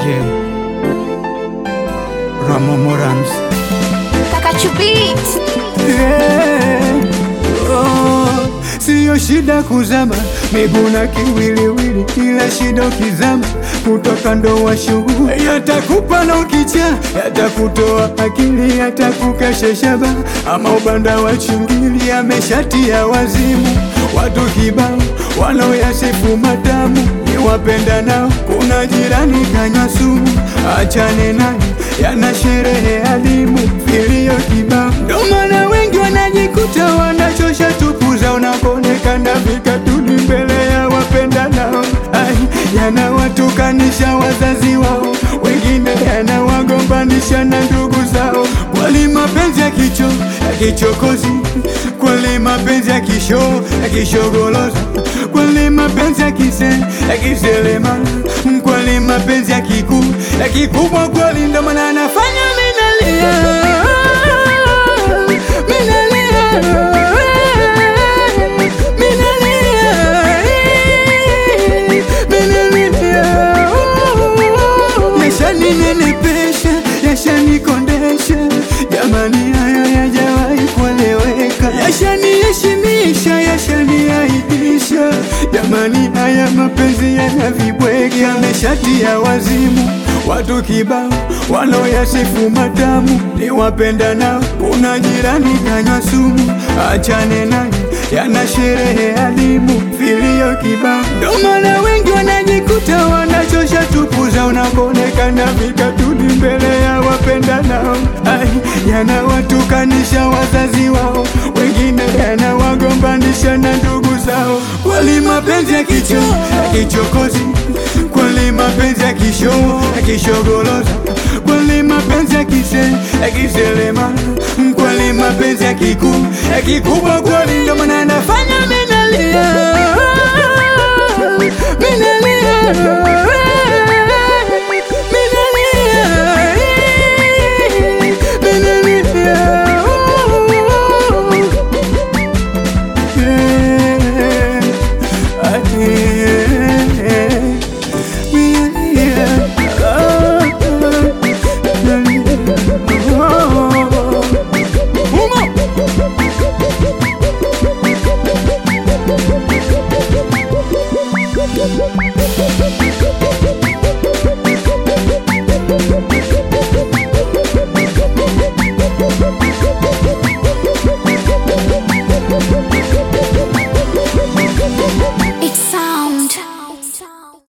Yeah. Ramo Morans. Kakachubit Yeah. Oh, siyo shida kuzama miguu na kiwiliwili, ila shida ukizama kutoka ndo wa shughuli yatakupa na ukicha yatakutoa akili yatakukesha shaba ama ubanda wa chingili ameshatia wazimu watu kibao wanaoyasifu matamu ni wapenda nao kuna jirani kanywa sumu achane naye yana sherehe adimu vilio kibao ndo maana wengi wanajikuta wanachosha tupu za unakonekana vikatuni mbele ya wapenda nao ai yanawatukanisha wazazi wao wengine yanawagombanisha na ndugu zao kweli mapenzi ya kicho ya kichokozi kweli mapenzi ya kisho ya kishogoloza kweli mapenzi ya kise ya kiselema kweli mapenzi ya kiku ya kikubwa kweli ndo maana anafanya minalia minalia yashaninenepesha yashanikondesha jamani haya yajawahi kueleweka yashaniheshimisha yashaniaibisha jamani haya mapenzi yanavibweka yameshatia wazimu watu kibao wanaoyasifu matamu ni wapenda nao kuna jirani kanywa sumu achane naye yana sherehe adimu vilio kibao ndo maana wengi wanajikuta wanachosha tupu za unakonekana vikatuni mbele ya wapenda nao ai yanawatukanisha wazazi wao wengine yanawagombanisha na ndugu zao kweli mapenzi ya kicho ya kichokozi kweli mapenzi ya kisho ya kishogoloza kweli mapenzi ya kise ya kiselema kweli mapenzi ya kiku ya kikubwa kweli ndo maana nafanya minalia minalia minalia